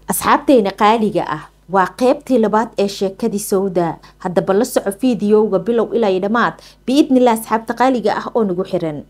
asxaabteena qaaliga ah waa qeybtii labaad ee sheekadii sawda haddaba la soco fiidiyowga bilow ilaa dhammaad biidnillah asxaabta qaaliga ah oo nagu xiran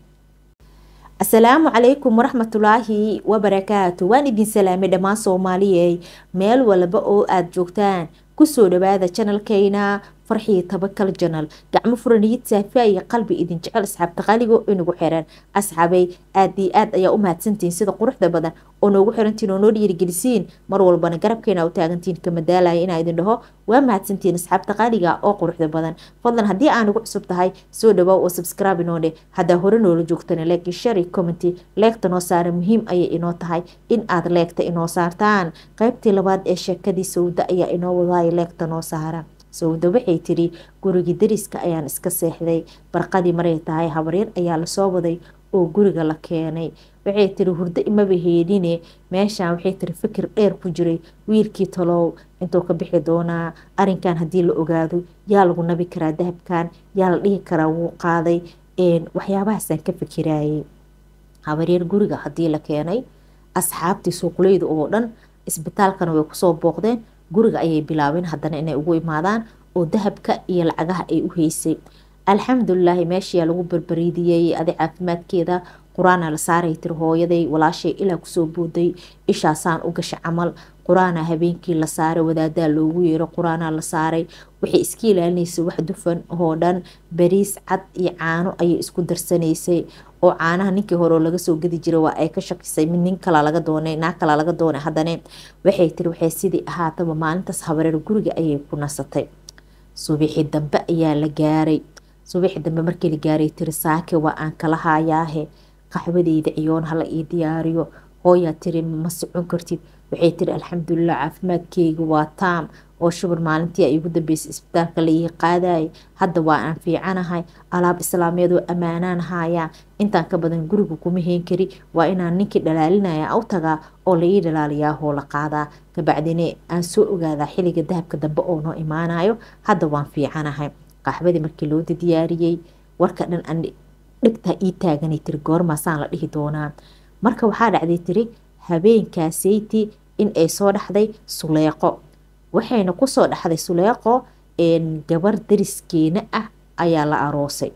asalaamu calaykum waraxmatulaahi wabarakaatu waan idin salaamay dhammaan soomaaliyey meel walba oo aada joogtaan kusoo dhawaada janalkeyna farxii tabakal janal gacmo furaniyid saafiya iyo qalbi idin jecel asxaabta qaaligo inagu xiran asxaabay aad iyo aad ayaa u mahadsantihiin sida quruxda badan oo noogu xirantiin oo noo dhiirigelisiin mar walbana garabkeena u taagantiin kama daalaya inaa idin dhaho waa mahadsantihiin asxaabta qaaliga oo quruxda badan fadlan haddii aa nagu cusub tahay soo dhawaaw oo subscribe inoo dheh haddaa hore noola joogtana leeki shari commenty leegta noo saara muhiim ayay inoo tahay in aad leegta inoo saartaan qaybtii labaad ee sheekadii sawda ayaa inoo wadaaya leegta noo saara sawda waxay tiri gurigii dariska ayaan iska seexday barqadii maray tahay habaryar ayaa lasoo waday oo guriga la keenay waxay tiri hurdo imaba heedhine meeshaan waxay tiri fikir dheer ku jiray wiilkii talow intuu ka bixi doonaa arinkan haddii la ogaado yaa lagu nabi karaa dahabkan yaa la dhihi karaa wuu qaaday waxyaabahaasaan ka fikirayay habaryar guriga haddii la keenay asxaabtii suuqleyda oo dhan isbitaalkana way kusoo booqdeen guriga ayay bilaabeen haddana inay ugu imaadaan oo dahabka iyo lacagaha ay u heysay alxamdulilaahi meeshayaa lagu barbariidiyey adi caafimaadkeeda qur-aana la saaray tiri hooyaday walaashay ilaa kusoo booday ishaasaan u gasha camal qur-aana habeenkii la saaray wadaadaa loogu yeero qur-aanaa la saaray waxay iska ilaalinaysay wax dufan oo dhan bariis cad iyo caano ayay isku darsanaysay oo caanaha ninkii hore laga soo gadi jiray waa ay ka shakisay mid nin kala laga doonay naag kala laga doonay haddana waxay tiri waxay sidii ahaataba maalintaas habareer guriga ayay ku nasatay subixi dambe ayaa la gaaray subixi dambe markii la gaaray tiri saake waa aan kala haayaahe qaxwadeyda ciyoon hala ii diyaariyo hooyaa tiri ma socon kartid waxay tiri alxamdulilah caafimaadkeyga waa taam oo shubur maalintii ay igu dambeysay isbitaalka la ii qaadayay hadda waa aan fiicanahay alaab islaameedoo ammaanaan haayaa intaan ka badan guriga kuma heen kari waa inaan ninkii dhalaalinaya u tagaa oo la ii dhalaaliyaa hoo la qaadaa kabacdine aan soo ogaadaa xilliga dahabka dambe oo noo imaanayo hadda waan fiicanahay qaxbadii markii loo diyaariyey warka dhan aan dhigtaa ii taaganay tiri goormaasaan la dhihi doonaa marka waxaa dhacday tiri habeenkaaseyti in ay soo dhaxday suleeqo waxayna kusoo dhaxday suleeqo gabar dariskeena ah ayaa la aroosay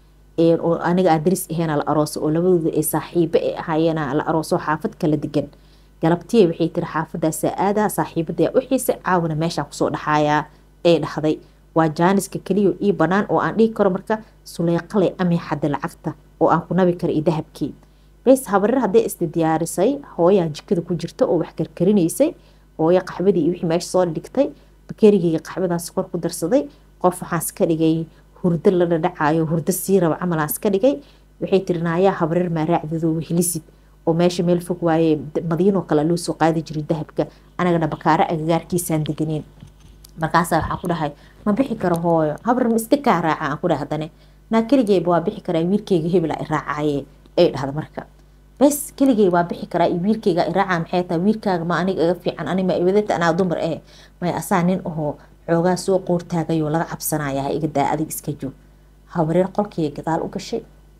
oo aniga aan daris aheena la aroosay oo labadooda ay saaxiibo ay ahaayeen la arooso xaafad kala degan galabtiya waxay tiri xaafadaasa aadaa saaxiibada u xiisay caawina meeshaan kusoo dhaxaayaa ee dhahday waa jaaniska keliya ii banaan oo aan dhihi karo marka suleeqale amay xadda lacagta oo aan ku nabi karo iyo dahabkii bes habareer hadday isda diyaarisay hooyaa jikada ku jirta oo wax karkarinaysay hooyo qaxbadii iyo wixii meesha soo dhigtay bakerigeyga qaxbadaas kor ku darsaday qof waxaas ka dhigay hurdo la dhadhacayo hurdo sii raba camalaas ka dhigay waxay tiri naayaa habareer maa raacdadoo wehelisid oo meesha meel fog waaye madiinoo kale loo soo qaadi jiray dahabka anagana bakaaro agagaarkiisaan deganeen markaasaa waxaan ku dhahay ma bixi karo hooyo habar ma iska kaa raaca aan ku dhahay haddane naa keligeyba waa bixi karaa wiilkeyga hebela i raacaye ay dhahda marka bes keligey waa bixi karaa iyo wiilkeyga i raaca maxay tahay wiilkaaga ma aniga iga fiican ani ma iwadata anaa dumar eh may asaa nin ahoo xoogaa soo qoortaagayoo laga cabsanaya ha iga daa adig iska joog habareer qolkii gadaal u gashay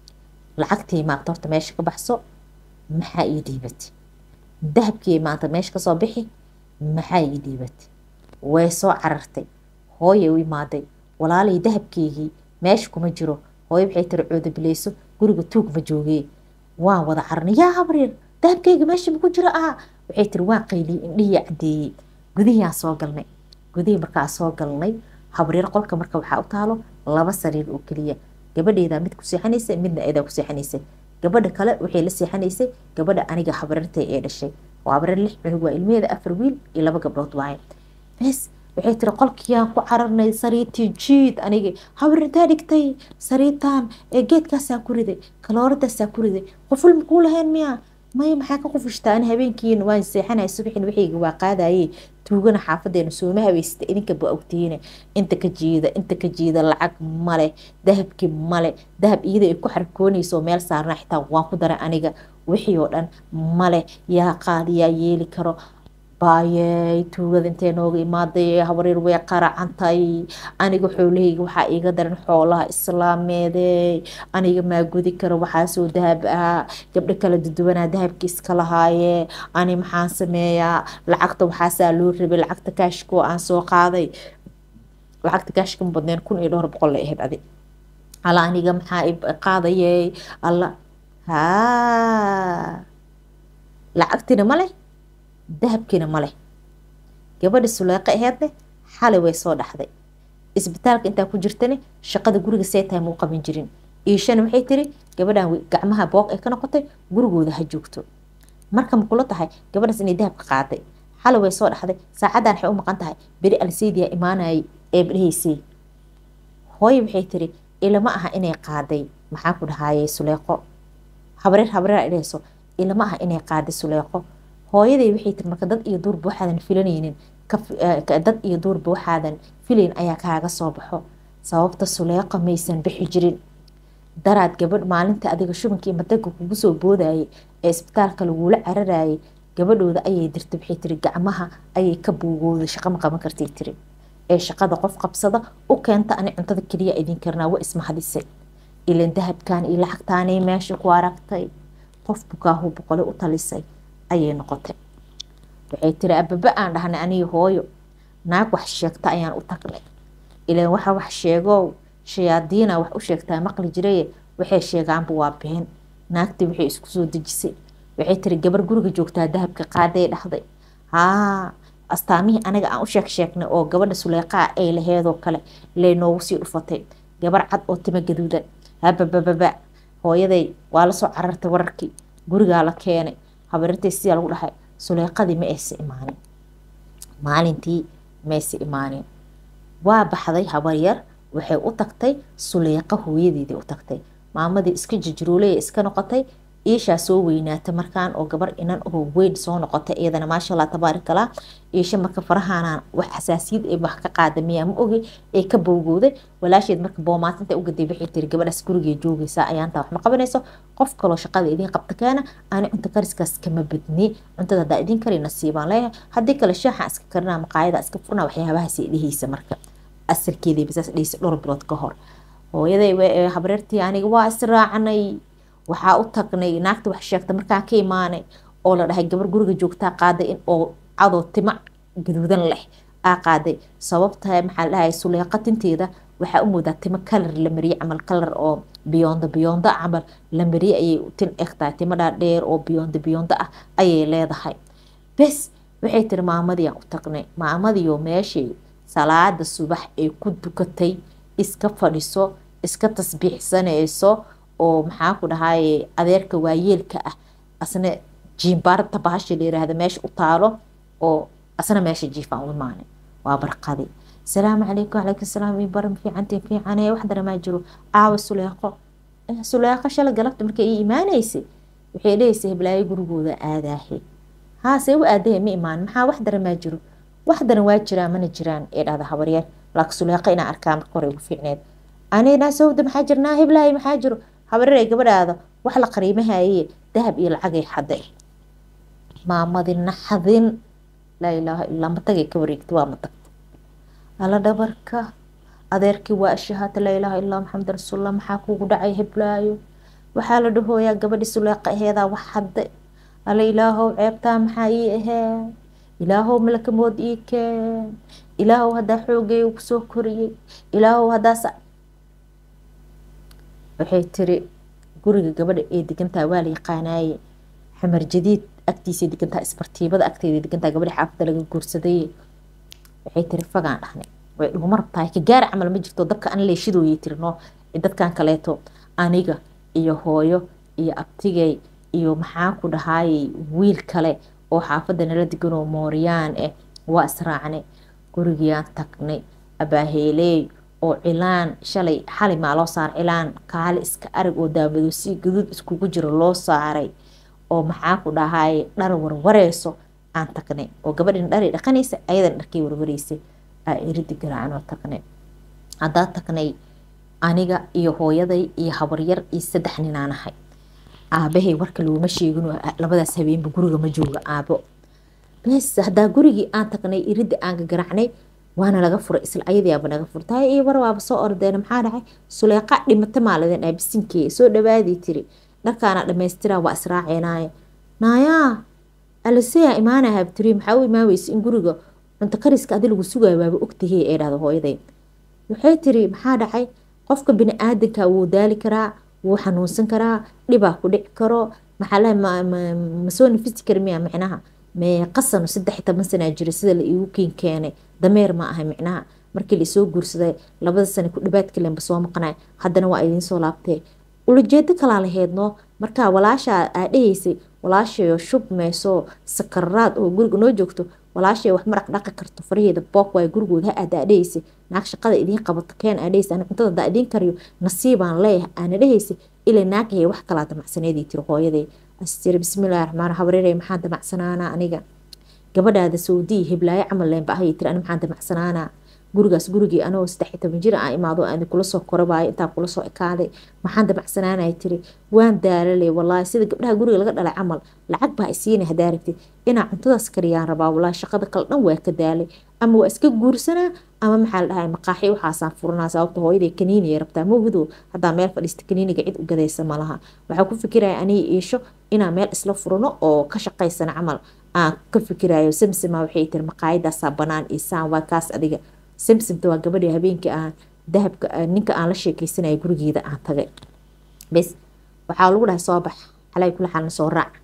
lacagtii maanta horta meesha ka baxso maxaa ii dhiibatay dahabkii maanta meesha kasoo bixi maxaa ii dhiibatay way soo carartay hooyay u imaaday walaalay dahabkeygii meesha kuma jiro hooyo waxay tiri coodabileyso guriga tuug ma joogee waan wada cararnay yaa habaryar dahabkeyga meesha maku jiro ah waxay tiri waan qayliyey indhihii caddeeyey gudihiaan soo galnay gudihii markaa soo galnay habaryar qolka marka waxaa u taalo laba sariir oo keliya gabadheedaa mid ku seexanaysay midna eedaa ku seexanaysay gabadha kale waxay la seexanaysay gabadha aniga habaryartay ee dhashay oo habaryar lix cunug waa ilmeheeda afar wiil iyo laba gabdhood waaye bes waxay tiri qolkiyaan ku cararnay sariirtii jiid aniga habarintaa dhigtay sariirtaan ee geedkaasaa ku riday kalooradaasaa ku riday qoful makuu lahayn miya maya maxaa ka qufishtaa ani habeenkiina waan seexanaya subaxin waxayga waa qaadaye tuugana xaafadeena sooma habeysata idinka ba ogtihiine inta ka jiida inta ka jiida lacag male dahabki male dahab iyada ay ku xarkoonayso meel saarna xitaa waan ku daray aniga wixii oo dhan male yaa qaadi yaa yeeli karo baayey tuugada intee nooga imaaday habaryar way qaracantay aniga xoolahayga waxaa iiga daran xoolaha islaameede aniga maa gudi karo waxaasoo dahab ah gabdho kala duduwanaa dahabki iska lahaaye ani maxaan sameeyaa lacagta waxaasaa loo rabay lacagta kaashkoo aan soo qaaday lacagta kaashka ma badneen kun iyo dhowr boqol la ahayd adi alla aniga maxaa qaadayey alla haa lacagtina ma leh dahabkiina ma leh gabadha suleeqo aheedne xalay way soo dhaxday isbitaalka intaa ku jirtane shaqada guriga see tahay muu qaban jirin iishana waxay tiri gabadhan gacmaha booq ay ka noqotay gurigooda ha joogto marka ma kula tahay gabadhaas inay dahabka qaaday xalay way soo dhaxday saacaddan waxay u maqan tahay beri alseydiya imaanayay ee badhahaysay hooye waxay tiri ilama aha inay qaaday maxaa ku dhahaaye suleeqo habreer habreer idhayso ilama aha inay qaaday suleeqo hooyaday waxay tiri marka dad iyo duurba waxaadan filanaynin dad iyo duurba waxaadan filayn ayaa kaaga soo baxo sababta suleeqa maysan bixi jirin daraad gabadh maalinta adiga shubankii mataga kugu soo boodayay ee isbitaalka lagula cararayay gabadhooda ayay dirta waxay tiri gacmaha ayay ka buugooda shaqo ma qaban kartay tiri ee shaqada qof qabsada u keenta ani cuntada keliya idin karnaa wa ismahadisay ilan dahabkan iyo lacagtaanay meesha ku aragtay qof bukaahu boqole u talisay ayay noqotay waxay tiri ababa aan dhahnay aniga hooyo naag wax sheegta ayaan u tagnay ilan waxa wax sheegow shayaadiina wax u sheegtaa maqli jiraye waxay sheegaanba waa been naagtii waxay isku soo dejisay waxay tiri gabar guriga joogtaa dahabka qaaday dhahday haa astaamihii anaga aan u sheeg sheegnay oo gabadha suleeqaa ay laheedoo kale lee noogu sii dhufatay gabar cad oo timo gaduudan hababababa hooyaday waa lasoo carartay wararkii gurigaa la keenay habarirtay sidaa lagu dhahay suleeqadii ma aysa imaanin maalintii maysa imaanin waa baxday habaryar waxay u tagtay suleeqa hooyadeedii u tagtay maamadii iska jijiroolaya iska noqotay iishaa soo weynaatay markaan oo gabar inan oo weyn soo noqotay iyadana maasha allah tabaarakallah iisha marka farahaanaan wax xasaasiyad ee wax ka qaada miyaa ma ogi ee ka bowgowday walaasheed marka boomaatinta ugaday waxay tiri gabadhaas gurigee joogaysaa ayaantaa wax ma qabanayso qof kaloo shaqada idiin qabta keena ani cunta kariskaas kama badni cuntada haddaa idiin kari nasiibaan leeyahay haddii kale shaaxa iska karinaa maqaayada iska furnaa waxyaabahaas dhehaysa marka asarkeedii basaas dhehaysa dhowr bilood ka hor hooyaday habreertii aniga waa israacnay waxaa u tagnay naagta wax sheegta markaan ka imaanay oo la dhahay gabar guriga joogtaa qaaday in oo cadoo tima gaduudan leh aa qaaday sababta maxaa la dhahay suleeqa tinteeda waxaa u moodaa timo kalar la mariyey camal kalar oo biyoonda biyoonda camal la mariyey ayay tin egtahay timo dhaadheer oo biyoonda biyoonda ah ayay leedahay bes waxay tiri maamadiyaan u tagnay maamadiyo meeshii salaada subax ay ku dukatay iska fadhiso iska tasbiixsanayso oo maxaa ku dhahaye adeerka waayeelka ah asna jiimbaarta bahasha la yiraahda meesha u taalo oo asna meesha jiifaan u imaanay waa barqadi salaamu calaykum calaykum salaam ii baran fiicantiin fiicane wax daramaa jiro caawa suleeqo suleeqo shala galabta markay ii imaanaysay waxay leeysay heblaayo gurigooda aadaahe haase u aadahe ma imaan maxaa wax daramaa jiro wax daran waa jiraan mana jiraan ee dhahda habaryaal laakiin suleeqo inaan arkaa marka hore ugu fiicneed anina sawda maxaa jirnaa heblaayo maxaa jiro habareer ay gabadhaada wax la qariimahaye dahab iyo lacagay xaday maamadii naxdin laa ilaaha illaa matagay ka wareegtay waa matagta alla dhabarka adeerkii waa ashahaata laa ilaaha illaa maxamed rasuulullah maxaa kugu dhacay heblaayo waxaa la dhahooyaa gabadhii suleeqa aheedaa wax xaday alla ilaahow ceebtaa maxaa ii ahee ilaahow malakamood ii keen ilaahow haddaa xoogay kusoo koriyey ilaahow haddaas waxay tiri guriga gabadha ee degantaa waa la yaqaanaaye xamar jadiid agtiisa degantaa isbartiibada agteeda degantaa gabadha xaafada laga guursaday waxay tiri fagaan dhahnay way dhuguma rabtahay ka gaara camal ma jirto dabka an leeshidooyay tiri noo dadkan kaleeto aniga iyo hooyo iyo abtigay iyo maxaa ku dhahaayey wiil kale oo xaafada nala deganoo mooriyaan eh waa israacnay gurigiyaan tagnay abaaheeleey oo cilaan shalay xali maa loo saaray cilaan kaali iska arag oo daamado si gaduud iskugu jiro loo saaray oo maxaa ku dhahaay dhar warwareyso aan tagnay oo gabadhin dhari dhaqanaysa ayadan dharkay warwareysay aa eridi garaacanoo tagnay haddaa tagnay aniga iyo hooyaday iyo habaryar iyo saddex ninaan ahay aabahay warka looma sheegin labadaas habeenba guriga ma jooga aabo bes haddaa gurigii aan tagnay iridda aan gagaracnay waana laga furay isla ayadiiaba naga furtay iyo war waaba soo ordeena maxaa dhacay suleeqa dhimata maaladin dhahay bisinkeeya soo dhawaadii tiri dharkaana dhamaystiraa waa israaceenaaye naayaa aliseyaa imaana habtiri maxaa u imaaweysa in guriga cunto kariska adi lagu sugaayo waaba ogtahey ee dhahda hooyaday waxay tiri maxaa dhacay qofka bini-aadanka wuu daali karaa wuu xanuunsan karaa dhibaa ku dhici karo maxaa ma soo nafisi kara miya micnaha mee qasano saddex iyo toban sanaa jira sida la iigu kiin keenay dameer ma ahay micnaha markii laisoo guursaday labada sana ku dhabaadka lenba soo maqnay haddana waa idiin soo laabtee ulajeedo kalaa laheydno markaa walaashaa aa dhahaysay walaashayo shub meesoo sakararaad oo guriga noo joogto walaashay wax maraq dhaqi karto faraheeda book waay gurigooda ha aada adhahaysay naag shaqada idiin qabato keen adhahaysay ani cuntada hadaa idiin kariyo nasiibaan leeyahay aana dhahaysay ilaa naagahaya wax kalaa damacsaneedii tiri hooyaday astiri bismillahi raxmaan habareerey maxaan damacsanaanaa aniga gabadhaada sawdiyi hiblaayo camal leenba ahayay tiri ani maxaan damacsanaanaa gurigaas gurigii anagoo saddex iyo toban jir aan imaado aan kula soo korabaayo intaan kula soo ekaaday maxaan damacsanaanaya tiri waan daalaley walaahi sida gabdhaha guriga laga dhalay camal lacag baa isiinay hadaa rabtid inaa cuntadaas kariyaan rabaa walaahi shaqada kale dhan waa ka daalay ama waa iska guursanaa ama maxaa la dhahay maqaaxi waxaasaan furanaa sababta hooyaday kaniiniya rabtaa mawgido haddaa meel fadhiista kaniiniga cid u gadaysa malaha waxaa ku fikiraya aniga iisho inaa meel isla furano oo ka shaqaysana camal aan ka fikirayo samsama waxay tiri maqaayadaasaa banaan iyo saan waa kaas adiga samsamta waa gabadhii habeenkii aan dahabka ninka aan la sheekeysanaya gurigeeda aan tagay bes waxaa lagu dhahay soo bax calay kula xaal nasoo raac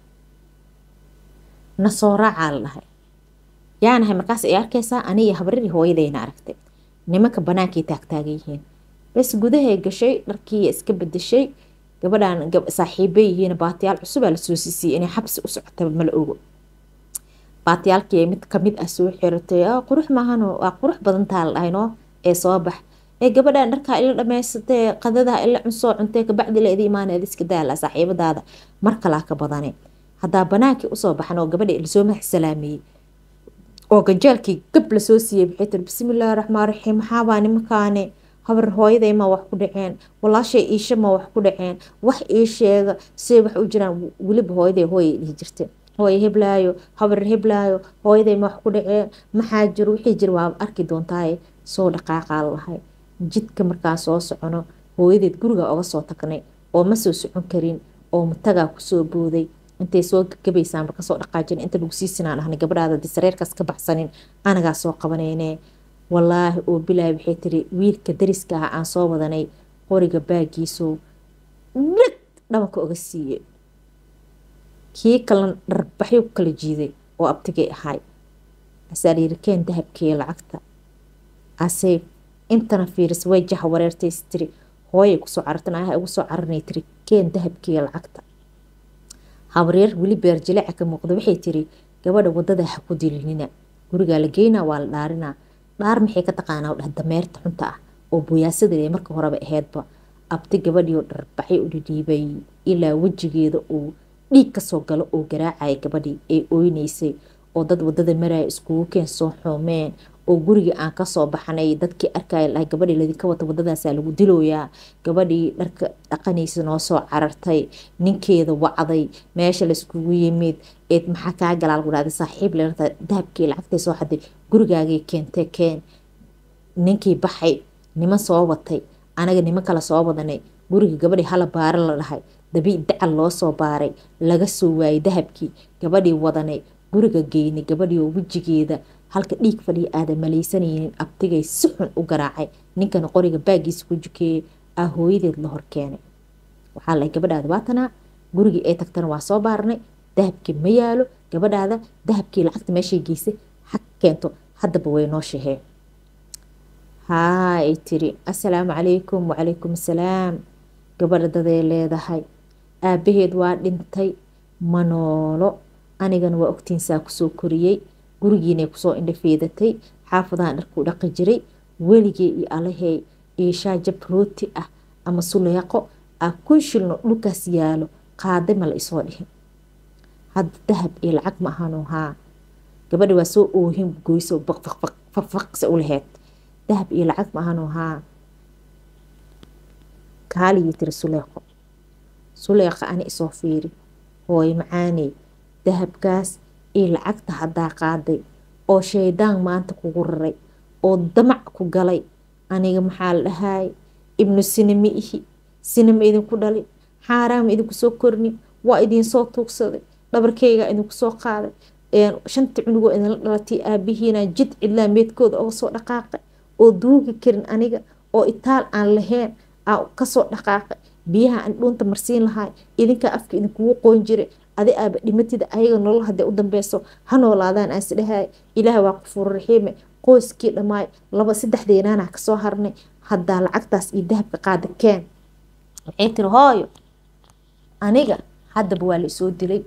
nasoo raacaa la dhahay yaanahay markaas ay arkaysaa aniga habaradii hooyadayna aragtay nimanka banaankay taagtaagan yihiin bes gudahay gashay dharkii iska bedeshay gabadhan saaxiibay yihiin baatiyaal cusubaa lasoo siisiyay inay xabsi u socotaba mala ogo baatiyaalkii mid kamid ah soo xiratay qurux maahan waa qurux badantaa la dhahay noo ee soo bax ee gabadhan dharkaa ila dhamaysatee qadadaha ila cunsoo cuntee kabacdi la idi imaaneed iska daala saaxiibadaada mar kalaa ka badane haddaa banaankii usoo baxan oo gabadha lasoo madax salaameeyey oo ganjeelkii gab lasoo siiyey waxay tiri bismillaahi raxmaan raxiim maxaabaa nimankaane habar hooyaday ma wax ku dhaceen walaashay iisha ma wax ku dhaceen wax ii sheega siday wax u jiraan weliba hooyaday hooyay dhihi jirtay hooye heblaayo habar heblaayo hooyaday ma wax ku dhaceen maxaa jiro wixii jir waa arki doontaaye soo dhaqaaqaa lahay jidka markaan soo socono hooyadeed guriga oga soo tagnay oo ma soo socon karin oo matagaa kusoo booday intay soo gagabaysaanba kasoo dhaqaajin inta lagu siisinaan ahnay gabadhaada di sareerkaas ka baxsanin anagaa soo qabanayne walaahi oo bilaahi waxay tiri wiilka dariska ah aan soo wadanay qoriga baagiisoo dhag dhabanka oga siiyey kii kalena dharbaxyo ku kala jiiday oo abtigay ahay asaa layiri keen dahabkii lacagta asay intana fiiris way jaha wareertays tiri hooyay kusoo carartan ah ugu soo caranay tiri keen dahabkii lacagta habreer weli beerjileeca ka muuqda waxay tiri gabadha wadada ha ku dilinina gurigaa la geynaa waa la dhaarinaa dhaar maxay ka taqaanaa dhah dameerta xunta ah oo buyaasadee marka horeba aheydba abti gabadhiioo dharbaxay u dhidhiibay ilaa wejigeeda uu dhiig kasoo galo oo garaacaya gabadhii ay oyneysay oo dad wadada maraya iskugu keen soo xoomeen oo guriga aan kasoo baxnay dadkii arkaya lahay gabadhii ladinka wata wadadaasaa lagu dilooyaa gabadhii dharka dhaqanaysa noo soo carartay ninkeeda wacday meesha laiskugu yimid eed maxaa kaa galaa lagu dhahday saaxiib leerta dahabkii lacagtay soo xaday gurigaagay keentee keen ninkii baxay niman soo watay anaga niman kale soo wadanay guriga gabadhii hala baaro la dhahay dabii dacal loo soo baaray laga soo waayay dahabkii gabadhii wadanay guriga geynay gabadhii oo wejigeeda halka dhiig fadhiya aada malaysanaynin abtigay si xun u garaacay ninkana qoriga baagiisa ku jukeeyey aa hooyadeed la hor keenay waxaa lahay gabadhaada waatanaa gurigii ay tagtana waa soo baarnay dahabkii ma yaalo gabadhaada dahabkii lacagta meeshay geysay xag keento haddaba way noo shaheen haa ay tiri assalaamu calaykum wacalaykum assalaam gabadha daday leedahay aabaheed waa dhintay ma noolo anigana waa ogtiinsaa kusoo koriyey gurigiinay kusoo indhafeedatay xaafadahan dharkuu dhaqi jiray weligee iyo alahey iishaa jab rooti ah ama suleeqo ah kun shilno dhulkaas yaalo qaaday ma la isoo dhihin hadda dahab iyo lacag ma ahano haa gabadha waa soo oohin goyso baqfaqfaqfaqse u laheyd dahab iyo lacag ma ahano haa kaaligii tiri suleeqo suleeqa ani isoo fiiri hooy macaaney dahabkaas iyo lacagta haddaa qaaday oo shaydaan maanta kugu raray oo damac ku galay aniga maxaa la dhahay ibnu sinama ihi sinama idinku dhalin xaaraama idinku soo korni waa idinsoo tuugsaday dhabarkeyga idinku soo qaaday shanta cunugoo idinla dhalatay aabihiina jid cidlaa meedkooda oga soo dhaqaaqay oo duugi karin aniga oo itaal aan lahayn aa kasoo dhaqaaqay biyaha aan dhuunta marsiin lahay idinkaa afka idinkugu qoon jiray adi aaba dhimatida ayaga nolol hadee u dambeyso ha noolaadaan aan isdhahay ilaah waa qufuur raxiime qoyskii dhammaay laba saddexdeenaana kasoo harnay haddaa lacagtaas iyo dahabka qaada keen waxay tiri hooyo aniga haddaba waa la isoo dilay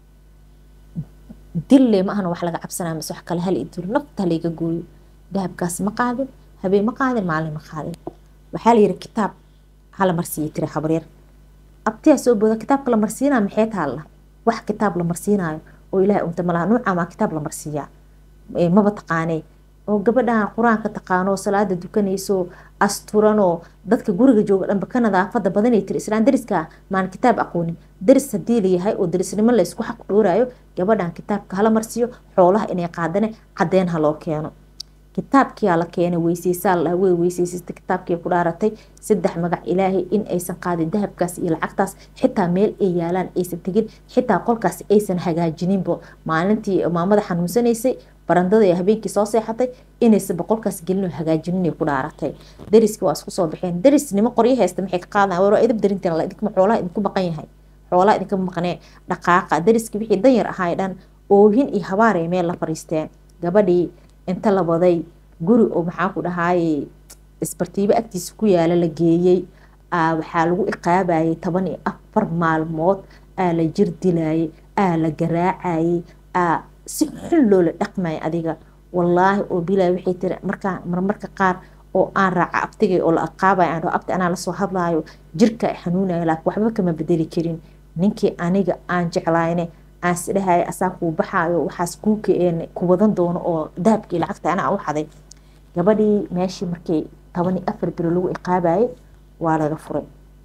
dille ma ahna wax laga cabsanaa mise wax kale hal idilo nafta halayga gooyo dahabkaas ma qaadin habeen ma qaadin maalin ma qaadin waxaa la yiri kitaab hala marsiiya tiri habaryar abtiyaa soo booda kitaabka la marsiinaa maxay taalla wax kitaab la marsiinaayo oo ilaahay unta malaha nuucaa maa kitaab la marsiiyaa maba taqaanee oo gabadhan qur-aanka taqaanoo salaada dukanayso asturanoo dadka guriga jooga dhanba ka nadaafada badanay tiri islaan dariska maan kitaab aqoonin daris hadii layahay oo darisnimo laysku xaq dhoorayo gabadhan kitaabka hala marsiyo xoolaha inay qaadane cadeen ha loo keeno kitaabkiyaa la keenay weyseysaa la way weyseysasta kitaabkii ku dhaaratay saddex magac ilaahay in aysan qaadin dahabkaas iyo lacagtaas xitaa meel ay yaalaan aysan tegin xitaa qolkaas aysan hagaajininbo maalintii maamada xanuunsanaysay barandada ee habeenkii soo seexatay inaysan boqolkaas gelin hagaajinin ku dhaaratay dariskii waa isku soo baxeen darisnimo qoryo haysta maxay ka qaadan war idib darinteen idinkuma xoolaha idinku maqan yahay xoolaha idinka maqnee dhaqaaqa dariskii wixii danyar ahaay dhan oohin iyo habaar ay meel la fariisteen gabadhii inta la waday guri oo maxaa ku dhahaaye isbartiibo agtiisa ku yaala la geeyey waxaa lagu iqaabayay toban iyo afar maalmood aa la jir dilayay aa la garaacayay aa si xun loola dhaqmaya adiga wallaahi oo bilaa waxay tiri markaa marmarka qaar oo aan raaca abtigay oo la aqaabaya aan abti anaa lasoo hadlaayo jirka xanuunaya laakiin waxba kama bedeli karin ninkii aniga aan jeclayne aan isdhahaya asaa kuu baxaayo waxaas kuuka ku wadan doono oo dahabkii lacagta anaa u xaday gabadhii meeshii markii toban iyo afar bilo lagu iqaabayay waa laga furay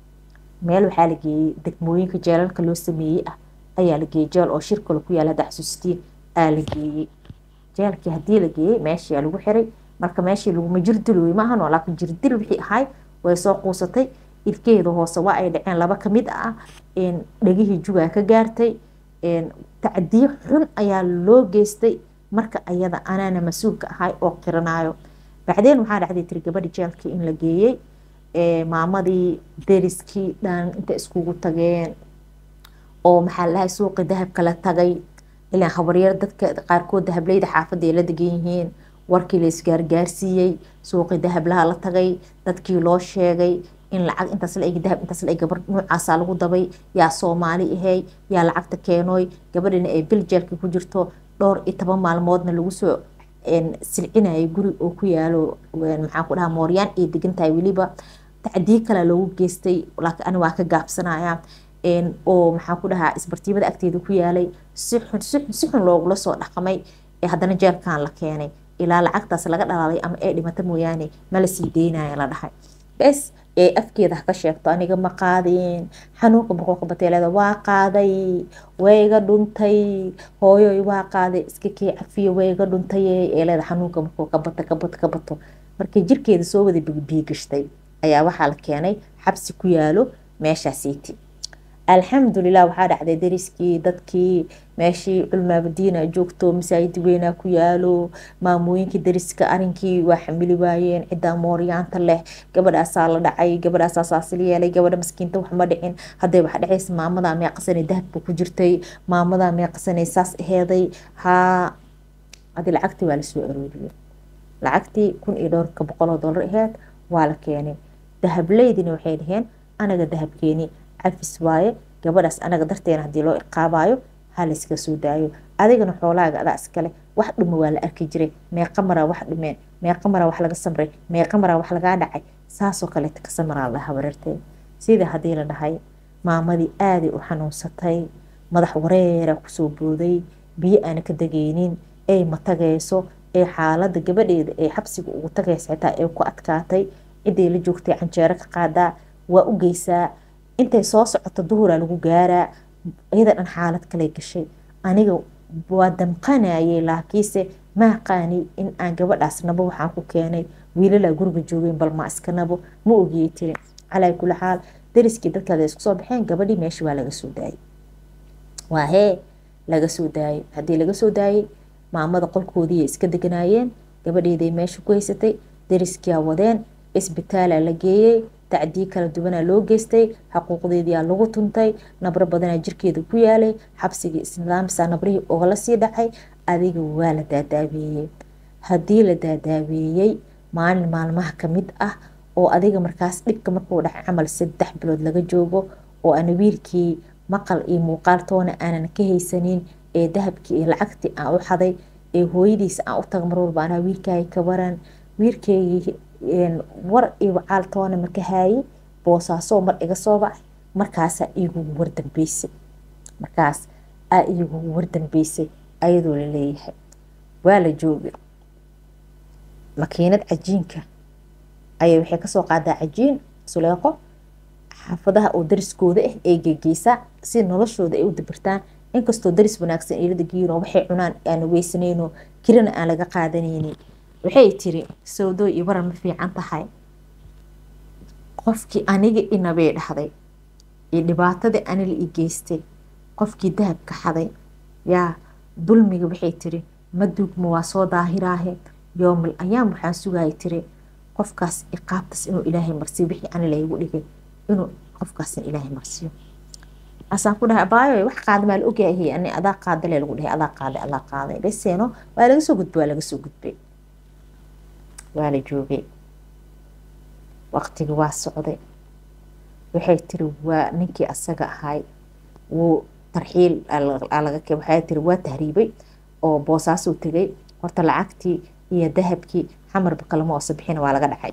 meel waxaa la geeyey degmooyinka jeelalka loo sameeyey ah ayaa la geeyey jeel oo shir kale ku yaala hadda xasuustiin aa la geeyey jeelkii haddii la geeyey meeshiyaa lagu xiray marka meeshii laguma jirdilooy ma ahan laakiin jirdil wixii ahayd way soo quusatay ilkeeda hoose waa ay dhaceen laba kamid ah dhegihii jugaa ka gaartay tacdiyo xun ayaa loo geystay marka ayada anaana mas-uulka ahay oo qiranaayo bacdeen waxaa dhacday tiri gabadhi jeelkii in la geeyey maamadii deriskii dhan inta iskugu tageen oo maxaa la dhahay suuqi dahabka la tagay ilaan habaryar dadka qaarkood dahableyda xaafadda ay la degan yihiin warkii la isgaargaarsiiyey suuqi dahablaha la tagay dadkii loo sheegay in lacag intaas la eg dahab intaas la eg gabar nuucaasaa lagu dabay yaa soomaali ahay yaa lacagta keenooy gabadhina ay bil jeelka ku jirto dhowr iyo toban maalmoodna lagu soo silcinayay guri oo ku yaalo maxaan ku dhahaa mooryaan ay degan tahay weliba tacdiyo kale loogu geystay laakiin ani waa ka gaabsanaya oo maxaan ku dhahaa isbartiibada agteeda ku yaalay si xun si xun si xun loogula soo dhaqmay ee haddana jeelkan la keenay ilaa lacagtaas laga dhalaalay ama ee dhimata mooyaane ma la sii deynaya la dhahay bes ee afkeeda ha ka sheegto aniga ma qaadin xanuunka boqolka bateeleda waa qaaday wayga dhuntay hooyoy waa qaaday iska kee cafiyo wayga dhuntay ee leeda xanuunka markuu ka bato ka bato ka bato markii jirkeeda soo wada biigashtay ayaa waxaa la keenay xabsi ku yaalo meeshaasiiti alxamdulilah waxaa dhacday dariskii dadkii meeshii culmaabadiina joogto masaajid weynaa ku yaalo maamooyinkii dariska arinkii waa xamili waayeen ciddaa mooryaanta leh gabadhaasaa la dhacay gabadhaasaa saasil yeelay gabadha maskiinta wax ma dhicin hadday wax dhacaysa maamadaa meeqasanay dahabka ku jirtay maamadaa meeqasanay saas aheeday haa adi lacagtii waa lasoo arooriyey lacagtii kun iyo dhowrka boqoloo dollar aheed waa la keenay dahableydina waxay dhaheen anaga dahabkeeni cafis waaye gabadhaas anaga darteena haddii loo iqaabayo ha layska soo daayo adigana xoolaaga adaa iskale wax dhuma waa la arki jiray meeqa maraa wax dhumeen meeqa maraa wax laga samray meeqa maraa wax lagaa dhacay saasoo kaleeta ka samaraa la habareertee sida haddii la dhahay maamadii aaday u xanuunsatay madax wareera kusoo booday biyo aana ka degaynin ay matagayso ee xaalada gabadheeda ee xabsiga ugu tagaysa xitaa ay ku adkaatay ciday la joogtay canjeero ka qaadaa waa u geysaa intay soo socoto duhuraa lagu gaaraa iyada dhan xaalad kale gashay aniga waa damqanayay laakiinse maaqaani in aan gabadhaas nabo waxaan ku keenay wiilalaa guriga joogeen bal maa iska nabo ma ogiyey tiri calaa kuli xaal dariskii dadkaada isku soo baxeen gabadhii meesha waa laga soo daayay waa hee laga soo daayay haddii laga soo daayay maamada qolkoodiiay iska deganaayeen gabadheeday meesha ku haysatay dariskia wadeen isbitaalaa la geeyey tacdii kala duwanaa loo geystay xuquuqdeediyaa lagu tuntay nabro badanaa jirkeeda ku yaalay xabsigii islaamsa nabrihii ogala sii dhacay adiga waa la daadaabeeyey haddii la daadaabeeyey maalin maalmaha kamid ah oo adiga markaas dhibka markuu dhacay camal saddex bilood laga joogo oo ana wiilkii maqal iyo muuqaal toona aanan ka haysanin ee dahabkii iyo lacagtii aan u xaday ee hooyadiisa aan u taga mar walba anaa wiilkaaga ka waran wiilkeygii war iyo wacaal toona marka haayay boosaasoo mar iga soo bacay markaasaa iigugu wardambeysay markaas aa iigugu wardambeysay ayadoo la leeyahay waa la joogay makiinad cajiinka ayay waxay kasoo qaadaa cajiin suleeqo xaafadaha oo dariskooda ah ee gegeysaa si noloshooda ay u dabirtaan inkastoo daris wanaagsan eelada geyin oo waxay cunaan aan weysanayno kirina aan laga qaadanaynin waxay tiri sawdooy iyo waran ma fiican tahay qofkii aniga inabay dhahday iyo dhibaatadii anila i geystay qofkii dahabka xaday yaa dulmiga waxay tiri ma duugma waa soo daahiraahe yoomal ayaam waxaan sugaya tiri qofkaas iqaabtas inuu ilaahay marsiyo wixii anila igu dhigay inuu qofkaasna ilaahay marsiyo asaan ku dhahay abaayo wax qaada maa la ogyahay ani adaa qaadale lagu dhahay adaa qaaday adaa qaaday beseeno waa laga soo gudbay waa laga soo gudbay waa la joogay waqtigi waa socday waxay tiri waa ninkii asaga ahay wuu tarxiil waxay tiri waa tahriibay oo boosaasuu tegay horta lacagtii iyo dahabkii xamarba kalama oosa bixina waa laga dhacay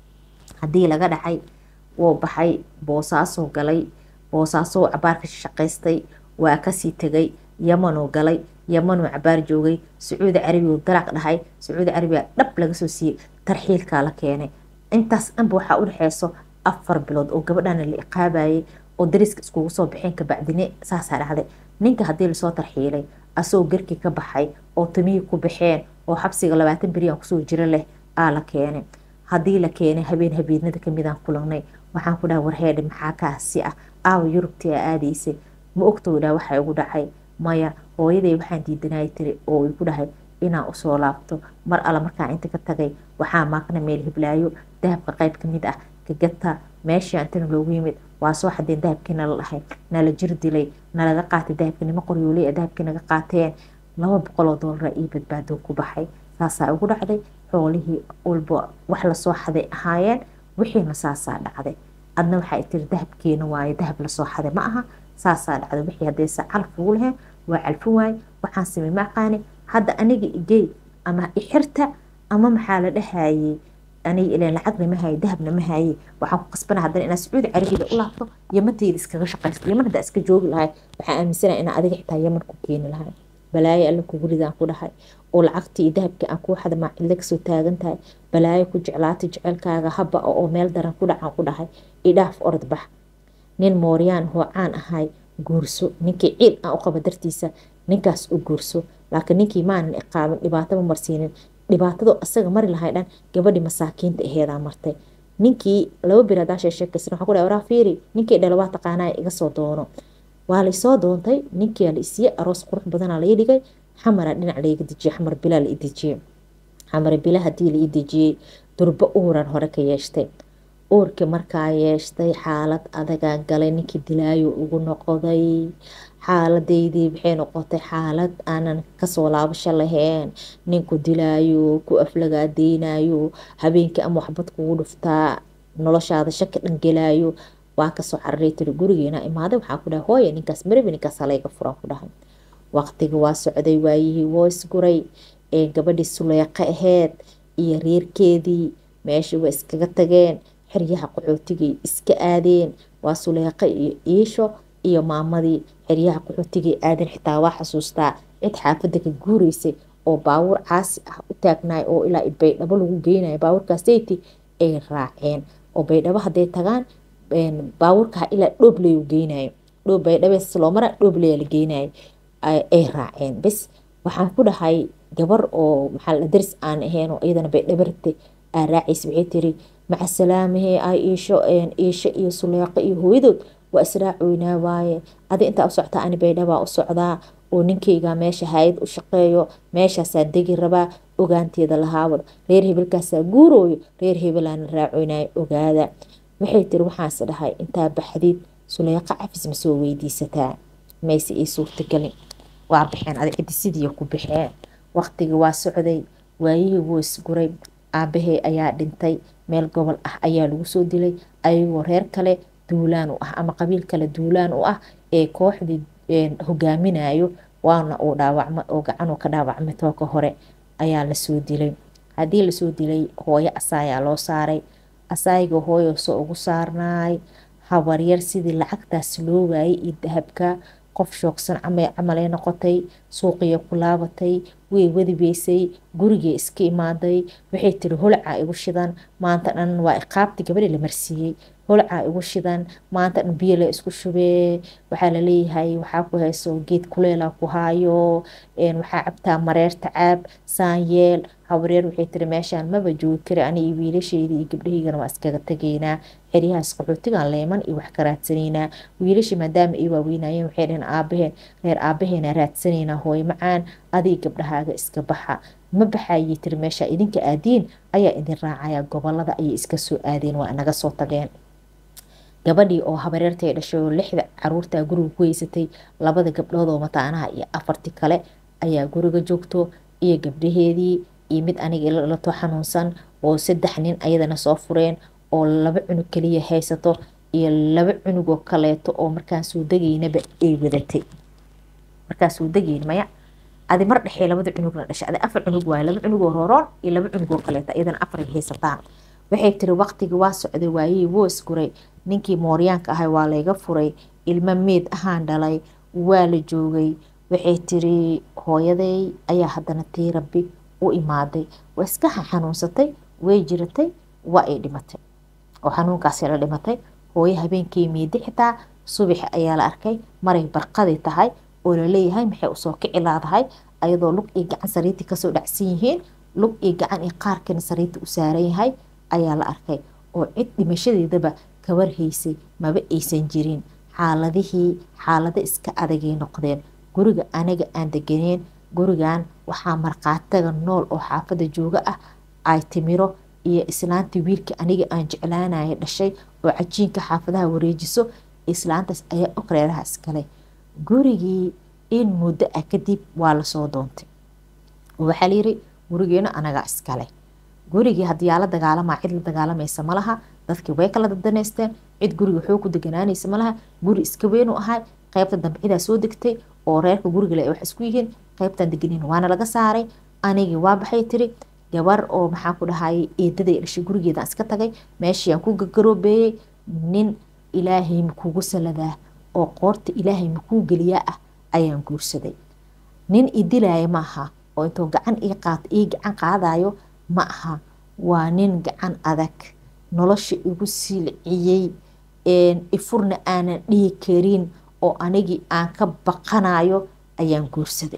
haddii laga dhacay wuu baxay boosaasuu galay boosaasuu cabaarka shaqaystay waa kasii tegay yamanuu galay yamanuu cabaar joogay sacuudi carabigu dalaq dhahay sacuudi carabiga dhab laga soo siiyey tarxiilkaa la keenay intaas dhanba waxaa u dhexeyso afar bilood oo gabadhana la iqaabayay oo dariska iskugu soo baxeen kabacdine saasaa dhacday ninka haddii lasoo tarxiilay asagoo garkii ka baxay oo timihii ku baxeen oo xabsiga labaatan beriyan kusoo jiro leh aa la keenay haddii la keenay habeen habeenada kamidaan kulanay waxaan ku dhahay warheedhe maxaa kaasi ah aawa yurubtii aa aadaysay ma ogtoo dhaa waxaa igu dhacay maya hooyaday waxaan diidanaya tiri oo igu dhahay inaan usoo laabto mar alla markaan inta ka tagay waxaa maaqna meel hiblaayo dahabka qayb kamid ah kagata meeshii antana loogu yimid waa soo xadeen dahabkii nala dhahay nala jir dilay nalaga qaatay dahabkii nima qoryooley ee dahabkii naga qaateen laba boqoloo doolara io badbaado ku baxay saasaa ugu dhacday xoolihii walba wax lasoo xaday ahaayeen wixiina saasaa dhacday adna waxaa tiri dahabkeena waaye dahab lasoo xaday ma aha saasaa dhacday wixii haddaysa calaf ugu lahayn waa calfin waaye waxaan samey ma aqaani hadda aniga igey ama ixirta ama maxaa la dhahayey aniga ilan lacagna ma haye dahabna ma haye waxaan ku qasbana haddana inaa sacuudi carabiga u laabto yamantayda iskaga shaqaysto yaman haddaa iska joogi lahay waxaan aaminsanaya inaa adiga xitaa yaman ku keeni lahay balaayo alla kugu ridaan ku dhahay oo lacagtii iyo dahabkii aan kuu xada maacilla kasoo taagan tahay balaayo ku jeclaatay jecelkaaga haba oo meel daran ku dhacaan ku dhahay idhaaf orod bax nin mooryaan hoocaan ahay guurso ninkii ciil aan u qaba dartiisa ninkaas u guurso laakiin ninkii maanan iqaabin dhibaato ma marsiinin dhibaatado asaga mari lahay dhan gabadhii masaakiinta aheedaa martay ninkii laba bir hadaa sheekaysan waxaa ku dhahay waraa fiiri ninkii dhala waa taqaanaa iga soo doono waa laysoo doontay ninkii la isiiyey aroos qurux badanaa lai dhigay xamara dhinac laiga dejiyey xamar bilaa la idejiyey xamar bila hadii la idejiyey durbo uuran hore ka yeeshtay uurkii markaa yeeshtay xaalad adagaa galay ninkii dilaayo ugu noqday xaaladaydii waxay noqotay xaalad aanan kasoo laabasho lahayn ninku dilaayo ku aflagaadeynayo habeenkii ama waxbad kugu dhuftaa noloshaada shaki dhan gelaayo waa kasoo cararay tiri gurigeena imaaday waxaa ku dhahay hooye ninkaas marabi ninkaas halayga furan ku dhahay waqtiga waa socday waayihii woos guray ee gabadhii suleyqa aheyd iyo reerkeedii meeshii waa iskaga tageen xeryaha qaxootigay iska aadeen waa suleyqa iyo iisho iyo maamadii xeryaha qaxootigay aadeen xitaa waa xasuustaa cid xaafadda ka guureysay oo baawur caasi ah u taagnaay oo ilaa baydhabo lagu geynayo baawurkaaseyti ay raaceen oo baydhabo hadday tagaan baawurkaa ilaa dhoobley u geynayo dhoob baydhabees loo mara dhoobley la geynayo ay raaceen bes waxaan ku dhahay gabar oo maxaa la daris aan ahayn oo iyadana bay dhabarta aa raacaysa waxay tiri maca salaamahee ay iisho iisho iyo suleeqo iyo hooyadood waa israacoynaa waaye adi intaa u soctaa ani baydhabaa u socdaa oo ninkayga meesha hay-ad u shaqeeyo meeshaasaa degi rabaa ogaanteeda lahaawada reer hebelkaasaa guurooyo reer hebelaana raacoynaayo ogaada waxay tiri waxaas dhahay intaa baxdid suleeqa cafis ma soo weydiisataa mayse ii suurtagelin waa baxeen adi ciddi sidii ku baxeen waqtigii waa socday waayihii wuu isguray aabahey ayaa dhintay meel gobol ah ayaa lagu soo dilay ayagoo reer kale duulaan u ah ama qabiil kale duulaan u ah ee kooxdii hogaaminayo waana uu dhaawacma oo gacanuu ka dhaawacmay tooka hore ayaa lasoo dilay haddii lasoo dilay hooyo asaayaa loo saaray asaayga hooyo soo ugu saarnaay habaryar sidii lacagtaas loo waayay iyo dahabka qof shoogsan camalay noqotay suuqiya ku laabatay way wadibeysay gurigay iska imaaday waxay tiri holcaa igu shidan maanta dhan waa iqaabti gabadhi la marsiiyey holcaa igu shidan maanta dhan biyo la isku shubee waxaa laleeyahay waxaa ku hayso geed kuleela ku haayo waxaa cabtaa mareerta caab saanyeel habareer waxay tiri meeshaan maba joogi kari ani iyo wiilasheydii iyo gabdhahaygana waa iskaga tegaynaa xeryahaas qaxootigan leeman iyo wax ka raadsanaynaa wiilashii maadaama ay waaweynayeen waxay dhaheen aabaheen reer aabaheena raadsanaynaa hooyo macaan adig gabdhahaaga iska baxa ma baxayay tiri meesha idinka aadiin ayaa idin raacaya gobolada ayay iska soo aadeen waa naga soo tageen gabadhii oo habareertay dhashay oo lixda caruurtaa guriga ku heysatay labada gabdhood oo mataanaha iyo afarti kale ayaa guriga joogto iyo gabdhaheedii iyo mid aniga ilato xanuunsan oo saddex nin ayadana soo fureen oo laba cunug kaliya haysato iyo laba cunugoo kaleeto oo markaan soo degaynaba ay wadatay markaan soo degayn maya adi mar dhexee labada cunugna dhashay adi afar cunug waaye laba cunugoo rooroon iyo laba cunugoo kaleeto iyadana afaray haysataan waxay tiri waqtigii waa socday waayihii wuu isguray ninkii mooryaanka ahay waa layga furay ilmo meed ahaan dhalay waa la joogay waxay tiri hooyaday ayaa haddana tii rabbi u imaaday waa iska xanuunsatay way jiratay waa ay dhimatay oo xanuunkaasi la dhimatay hooyo habeenkii miidi xitaa subax ayaa la arkay maray barqadi tahay oo laleeyahay maxay usoo kici laadahay ayadoo lug iyo gacan sariirtii kasoo dhacsan yihiin lug iyo gacan iyo qaarkana sariirta u saaran yahay ayaa la arkay oo cid dhimashadeedaba kawarhaysay maba aysan jirin xaaladihii xaalado iska adagay noqdeen guriga anaga aan deganeen gurigan waxaa markhaataga nool oo xaafada jooga ah ay timiro iyo islaantii wiilka aniga aan jeclaanaya dhashay oo cajiinka xaafadaha wareejiso islaantaas ayaa og reeraha iskale gurigii in muddo ah kadib waa lasoo doontay waxaa layiri gurigeena anagaa iskale gurigii haddii yaa la dagaalamaa cid la dagaalamaysa malaha dadkii way kala dadaneysteen cid guriga xoog ku deganaanaysa malaha guri iska weynuu ahay qaybta dambe cidaa soo degtay oo reerka gurigale ay wax isku yihiin qaybtan deganin waana laga saaray anigii waa baxay tiri gabar oo maxaa ku dhahayay eedaday dhashay gurigeedaan iska tagay meeshii aan ku gagaroobeeyey nin ilaahay makuugu saladaa oo qoorta ilaahay makuu geliyaa ah ayaan guursaday nin idilaya ma aha oo intuu gacan ii gacan qaadayo ma aha waa nin gacan adag nolosha igu silciyey ifurna aanan dhihi karin oo anigii aan ka baqanayo ayaan guursaday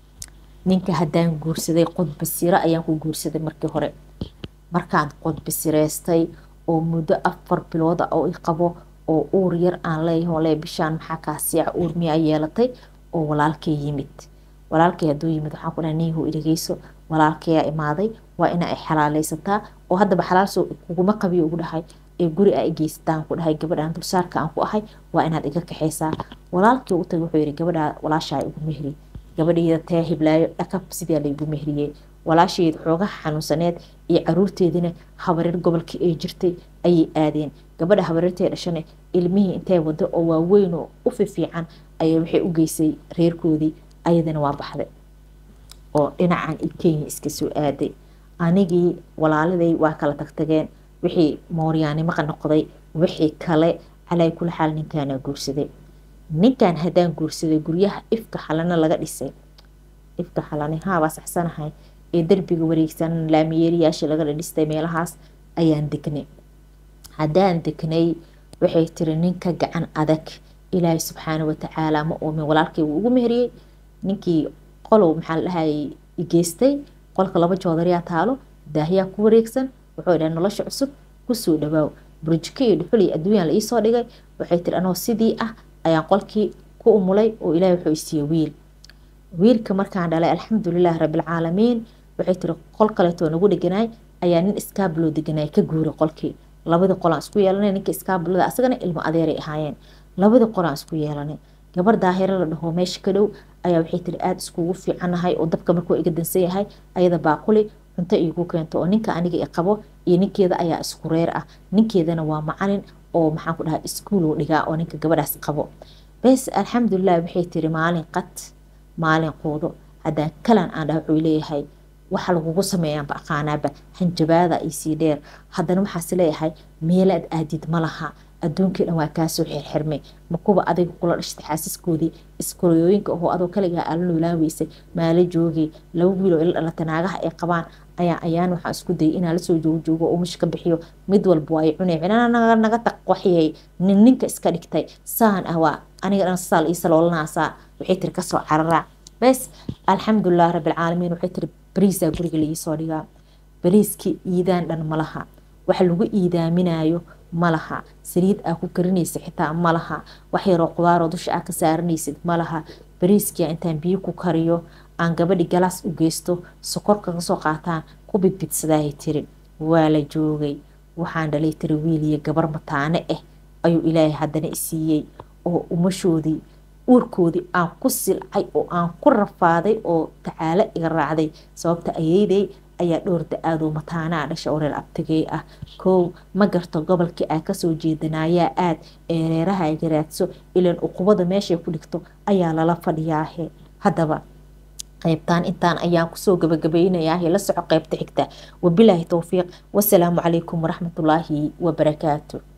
ninka haddaan guursaday qodbasiro ayaan ku guursaday markii hore markaan qodbasireystay oo muddo afar bilooda oo i qabo oo uur yar aan leeyahay le bishaan maxaa kaasiica uur miyaa yeelatay oo walaalkay yimid walaalkay hadduu yimid waxaan ku dhahay niihu iligeyso walaalkayaa imaaday waa ina ay xalaaleysataa oo haddaba xalaalsoo kuguma qabiyo ugu dhahay ee guri a igeysataan ku dhahay gabadhaan dulsaarka aan ku ahay waa inaad iga kaxaysaa walaalkii u tagay wuxuu yihi gabadhaa walaashaa igu mehri gabadhayda tee hiblaayo dhakab sidaa laygu mehriyey walaasheed xoogaha xanuunsaneed iyo caruurteedina habareer gobolkii ay jirtay ayay aadeen gabadha habareertee dhashane ilmihii intay wado oo waaweyn oo u fifiican ayaa waxay u geysay reerkoodii ayadana waa baxday oo dhinacan i kenya iska soo aaday anigii walaaladay waa kala tagtageen wixii mooryaanimo noqday wixii kale calaa kula xaal ninkaana guursaday ninkan haddaan guursaday guryaha ifka xalana laga dhisay ifka xalane haabaa saxsanahay ee derbiga wareegsan laamiyeeriyaasha laga dhistay meelahaas ayaan degnay haddaan degnay waxay tiri ninka gacan adag ilaahay subxaana watacaala ma uumin walaalkay wuu ugu meheriyey ninkii qolow maxaa la dhahayay geystay qolka laba joodariyaa taalo daahiyaa ku wareegsan wuxuu dhahay nolosha cusub kusoo dhawaaw burjiko iyo dhuxul iyo adduunyaan la iisoo dhigay waxay tiri anoo sidii ah ayaan qolkii ku umulay oo ilaahay wuxuu isiiyey wiil wiilka markaan dhalay alxamdulilahi rabbilcaalamiin waxay tiri qol kaleetoo nagu dheganaay ayaa nin iskaabuloo deganaay ka guuray qolkii labadii qolaan isku yeelanay ninka iskaabulada asagana ilmo adeeray ahaayeen labadii qolaan isku yeelanay gabar daahiro la dhaho meesha ka dhow ayaa waxay tiri aada iskugu fiicanahay oo dabka markuu iga dansan yahay ayada baaquli cunto iigu keento oo ninka aniga i qabo iyo ninkeeda ayaa isku reer ah ninkeedana waa macalin oo maxaan ku dhahaa iskuuluu dhigaa oo ninka gabadhaas qabo bes alxamdulilah waxay tiri maalin qad maalin quudo haddaan kalan aan dhaha wuxuu leeyahay waxa lagugu sameeyaanba aqaanaaba hanjabaada isii dheer haddana waxaas leeyahay meelaad aadid ma laha adduunkii dhan waa kaasoo xirxirmay makuba adiga kula dhashtay xaasiskoodii iskorooyooyinka ahoo adoo kaligaa aala noolaaweysay maala joogay laba wiiloo ila dhalata naagaha ay qabaan ayaa ayaan waxaa isku dayay inaa lasoo joogojoogo oo mush ka bixiyo mid walba waa ay cunay naga taq waxyay nin ninka iska dhigtay saan ah waa aniga dhan saal ii saloolanaasaa waxay tiri kasoo cararaa bes alxamdulilah rabbilcaalamiin waxay tiri bariisaa guriga laiisoo dhigaa bariiskii iidaan dhan malaha waxa lagu iidaaminayo malaha saliid aa ku karinaysa xitaa malaha wax yaroo qudaaroo dusha aa ka saaranaysid malaha bariiskia intaan biyo ku kariyo aan gabadhi galaas u geysto sokorka kasoo qaataan ku bidbidsadaahay tiri waa la joogay waxaan dhalay tiri wiil iyo gabar mataane ah ayuu ilaahay haddana isiiyey oo umashoodii uurkoodii aan ku silcay oo aan ku rafaaday oo tacaalo iga raacday sababta ayeyday ayaa dhowr da-aadoo mataanaa dhasha oo reer abtigey ah kow ma garto gobolkii aa kasoo jeedanaayaa aad ee reeraha ay garaadso ilan uqubada meeshay ku dhigto ayaa lala fadhiyaahe haddaba qaybtaan intaan ayaan kusoo gabagabaynayaa la soco qaybta xigta wabilaahi towfiiq wasalaamu calaykum waraxmatullaahi wabarakaatu